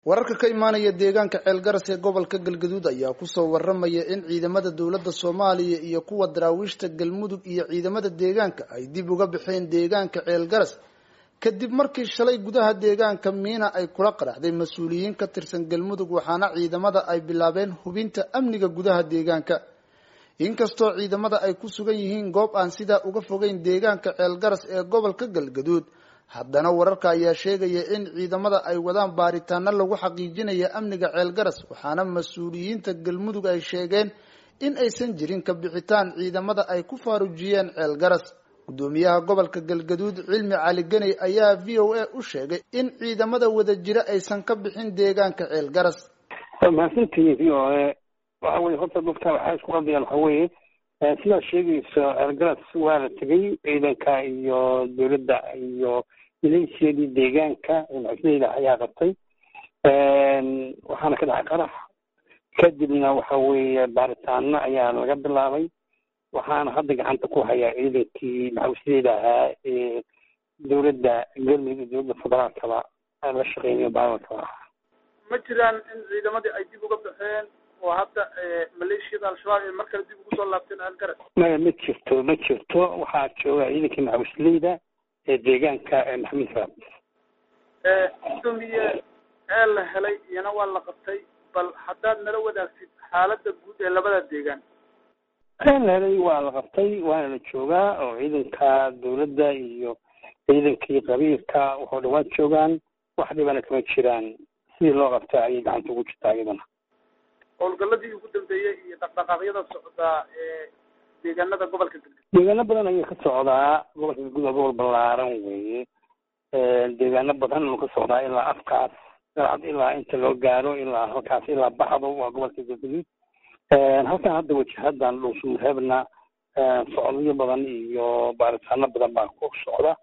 wararka ka imaanaya deegaanka ceelgaras ee gobolka galgaduud ayaa kusoo waramaya in ciidamada dowladda soomaaliya iyo kuwa daraawiishta galmudug iyo ciidamada deegaanka ay dib uga baxeen deegaanka ceelgaras kadib markii shalay gudaha deegaanka miina ay kula qaraxday mas-uuliyiin ka tirsan galmudug waxaana ciidamada ay bilaabeen hubinta amniga gudaha deegaanka inkastoo ciidamada ay ku sugan yihiin goob aan sidaa uga fogeyn deegaanka ceelgaras ee gobolka galgaduud haddana wararka ayaa sheegaya in ciidamada ay wadaan baaritaano lagu xaqiijinaya amniga ceelgaras waxaana mas-uuliyiinta galmudug ay sheegeen in aysan jirin ka bixitaan ciidamada ay ku faarujiyeen ceelgaras gudoomiyaha gobolka galgaduud cilmi cali ganey ayaa v o a u sheegay in ciidamada wada jira aysan ka bixin deegaanka ceelgaras mahadsantihiin v o a waxa weye horta dadka waxay isku qadayaan waxa weeye sidaad sheegayso ceelgaras waa la tegay ciidanka iyo dowladda iyo milayshiyadii deegaanka maxusleyda ayaa qabtay waxaana ka dhacay qarax kadibna waxa weeye baaritaano ayaa laga bilaabay waxaana hadda gacanta ku hayaa ciidankii maxusleyda ahaa ee dowladda galmudug iyo dowladda federaalkaba la shaqeynayo baalalkaba ahaa ma jiraan in ciidamadii ay dib uga baxeen oo hadda maleeshiyada al-shabaab ay mar kale dib ugu soo laabteen ceelgaras maya ma jirto ma jirto waxaa jooga ciidankii maxusleyda ee deegaanka maxamed raab gudoomiye ee la helay iyana waa la qabtay bal haddaad nala wadaagtid xaaladda guud ee labada deegaan ee la helay waa la qabtay waana la joogaa oo ciidanka dowladda iyo ciidankii qabiilka waxoo dhawaan joogaan wax dhibana kama jiraan sidii loo qabta ayay gacanta ugu jirtaa iyadana howlgaladii ugu dambeeyey iyo dhaqdhaqaaqyada socdaa ee deegaanada gobolka galgaduud deegaano badan ayay ka socdaa gobolka galgaduud waa gobol ballaaran weeye deegaano badan uu ka socdaa ilaa afkaas galcad ilaa inta loo gaaro ilaa halkaas ilaa baxdo waa gobolka galgaduud halkan hadda wajahadan dhuusumureebna socodyo badan iyo baaritaano badan baa ku socda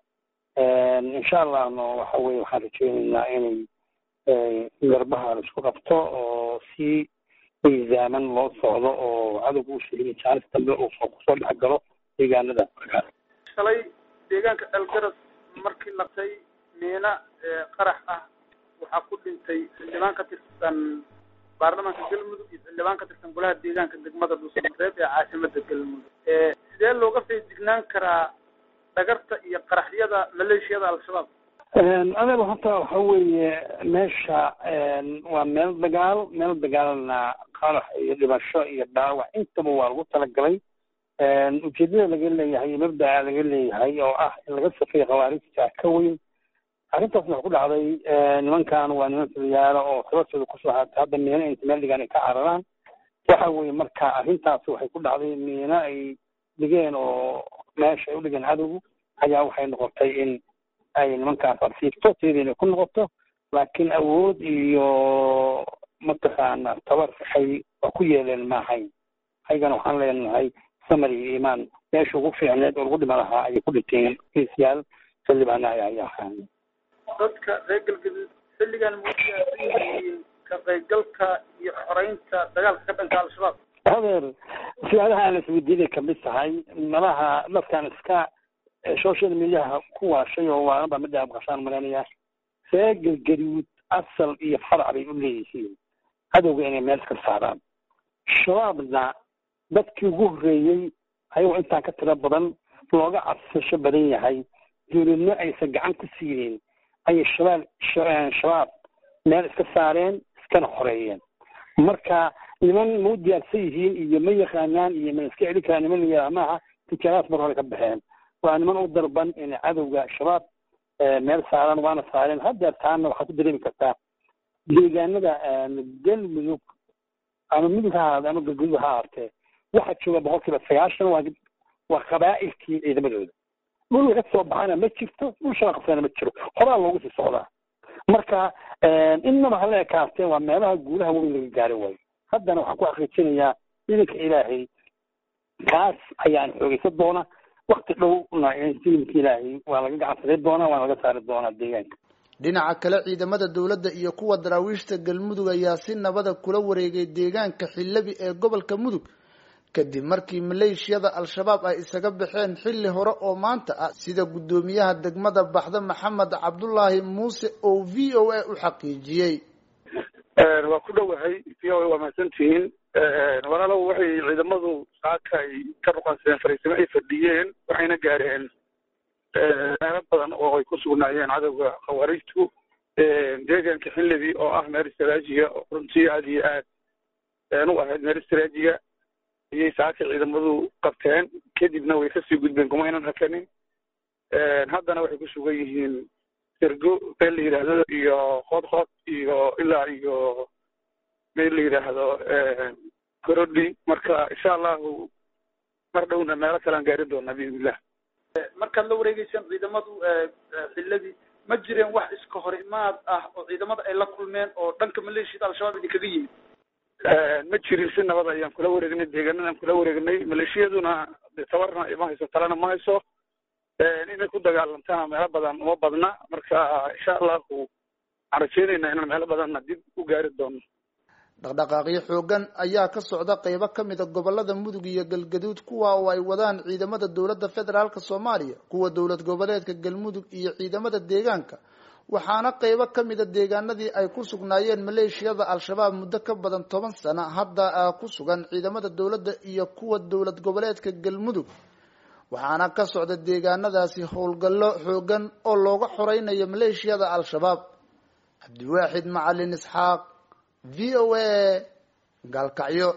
insha allahna waxa weye waxaan rajeyneynaa inay garbaha la isku qabto oo si miisaaman loo socdo oo cadowga u sheegay jaanis dambe uu kusoo dhex galo deegaanada shalay deegaanka ceelgaras markii laqtay miina qarax ah waxaa ku dhintay xildhibaan ka tirsan baarlamaanka galmudug iyo xildhibaan ka tirsan golaha deegaanka degmada dhuusamareeb ee caasimada galmudug sidee looga feejignaan karaa dhagarta iyo qaraxyada maleeshiyada al-shabaab adeer horta waxa weeye meesha waa meel dagaal meel dagaalna qarax iyo dhimasho iyo dhaawac intaba waa lagu talagalay ujeedada laga leeyahay iyo mabdaca laga leeyahay oo ah in laga safeeyo khawaarijta ka weyn arrintaasna waxa ku dhacday nimankan waa niman filiyaalo oo xabasooda kusoo haatay hadda miino inta meel dhigaan ay ka cararaan waxa weeye marka arrintaas waxay ku dhacday miino ay dhigeen oo meesha ay u dhigeen cadowgu ayaa waxay noqotay in ay nimankaas arsiibto sideena ku noqoto laakiin awood iyo mataqaana tabar waxay waa ku yeeleen maahayn ayagana waxaan leenahay samar iyo iimaan meesha ugu fiicneed oo lagu dhima lahaa ayay ku dhinteen kiisyaal xildhibaana ay ahaan dadka reer galgaduud xilligan muyihiin ka qaybgalka iyo xoreynta dagaalka ka dhanka al-shabaab hadeer su-aalaha aan isweydiinay kamid tahay malaha dadkan iska social mediaha ku waashay oo waanaba midda abqashaan malanaya reer galgaduud asal iyo farac bay u leeyihiin cadowga inay meel iska saaraan shabaabna dadkii ugu horreeyey ayagoo intaan ka tiro badan looga cadsasho badan yahay dowladno aysan gacan ku siinin ayay shabaab shabaab meel iska saareen iskana xoreeyeen marka niman ma u diyaarsan yihiin iyo ma yaqaanaan iyo ma iska celi karaan niman layaha maaha tijaaraas mar hore ka baxeen waa niman u darban inay cadowga shabaab meel saaraan waana saareen haddeer taana waxaad ku dareemi kartaa deegaanada galmudug ama mudug ha ahaade ama galgudug ha ahaatee waxaa jooga boqol kiiba sagaashan waa waa qabaa'ilkii ciidamadooda dhul laga soo baxana ma jirto dhul shabaab qabsana ma jiro horaa loogu sii socdaa marka innaba hala ekaasteen waa meelaha guulaha weyn laga gaari waayo haddana waxaan ku xaqiijinayaa ciidanka ilaahay kaas ayaan xoogeysan doona wakti dhowna ciidanka ilaahay waa laga gacansaday doonaa waana laga saari doonaa deegaanka dhinaca kale ciidamada dowladda iyo kuwa daraawiishta galmudug ayaa si nabada kula wareegay deegaanka xillabi ee gobolka mudug kadib markii maleeshiyada al-shabaab ay isaga baxeen xilli hore oo maanta ah sida guddoomiyaha degmada baxda maxamed cabdulaahi muuse oo v o a u xaqiijiyey waa ku dhowahay v o a waa mahadsantihiin walaalow waxay ciidamadu saaka ay ka ruqansadeen fariisimo ay fadhiyeen waxayna gaareen meelo badan oo ay ku sugnaayeen cadowga khawaarijtu deegaanka xinlebi oo ah meel istraajiya oo runtii aada iyo aad u ahayd meel istraajiya ayay saaka ciidamadu qabteen kadibna way kasii gudbeen kumaynan hakanin haddana waxay ku sugan yihiin sergo meel la yidhaahdo iyo qoodqood iyo ilaa iyo meel la yidhaahdo gorodhi marka insha allahu mar dhowna meelo kalean gaarin doonaa biidnillah markaad la wareegeysaan ciidamadu xilladii ma jireen wax iska hor imaad ah oo ciidamada ay la kulmeen oo dhanka maleeshiyada al-shabaab idinkaga yimid ma jirin si nabad ayaan kula wareegnay deegaanadaan kula wareegnay maleeshiyaduna de tabarna ma hayso talena ma hayso inay ku dagaalantana meelo badan uma badna marka insha allahu waxaan rajeynaynaa inaan meelo badanna dib u gaari doono dhaqdhaqaaqyo xoogan ayaa ka socda qeybo ka mid a gobolada mudug iyo galgaduud kuwa oo ay wadaan ciidamada dowladda federaalka soomaaliya kuwa dowlad goboleedka galmudug iyo ciidamada deegaanka waxaana qeybo ka mid a deegaanadii ay ku sugnaayeen maleeshiyada al-shabaab muddo ka badan toban sano hadda ku sugan ciidamada dowladda iyo kuwa dowlad goboleedka galmudug waxaana ka socda deegaanadaasi howlgallo xoogan oo looga xoreynayo maleeshiyada al-shabaab cabdiwaaxid macalin isxaaq v o a gaalkacyo